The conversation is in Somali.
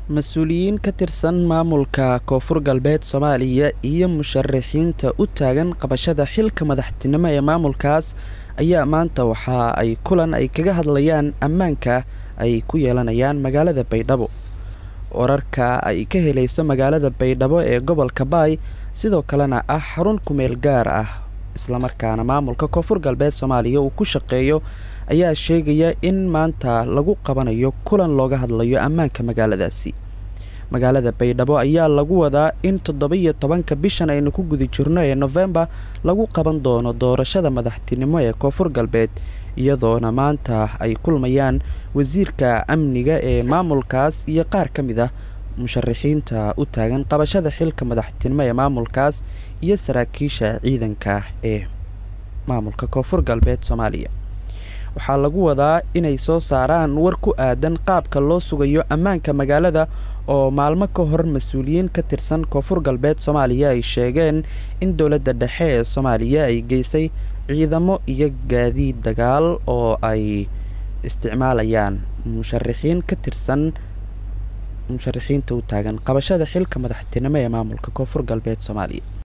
mas-uuliyiin ka tirsan maamulka koonfur galbeed soomaaliya iyo musharaxiinta u taagan qabashada xilka madaxtinimo ee maamulkaas ayaa maanta waxa ay kulan ay kaga hadlayaan ammaanka ay ku yeelanayaan magaalada baydhabo wararka ay ka helayso magaalada baydhabo ee gobolka baay sidoo kalena ah xarun kumeel gaar ah islamarkaana maamulka koonfur galbeed soomaaliya uu ku shaqeeyo ayaa sheegaya in maanta lagu qabanayo kulan looga hadlayo ammaanka magaaladaasi magaalada baydhabo ayaa lagu wadaa in toddoba-iyo tobanka bishan aynu ku guda jirno ee nofembar lagu qaban doono doorashada madaxtinimo ee koonfur galbeed iyadoona maanta ay kulmayaan wasiirka amniga ee maamulkaas iyo qaar ka mid ah musharaxiinta u taagan qabashada xilka madaxtinimo ee maamulkaas iyo saraakiisha ciidanka ee maamulka koonfur galbeed soomaaliya waxaa lagu wadaa inay soo saaraan war ku aadan qaabka loo sugayo ammaanka magaalada oo maalmo ka hor mas-uuliyiin ka tirsan koonfur galbeed soomaaliya ay sheegeen in dowladda dhexe ee soomaaliya ay geysay ciidamo iyo gaadiid dagaal oo ay isticmaalayaan musharaxiin ka tirsan musharaxiinta u taagan qabashada xilka madaxtinimo ee maamulka koonfur galbeed soomaaliya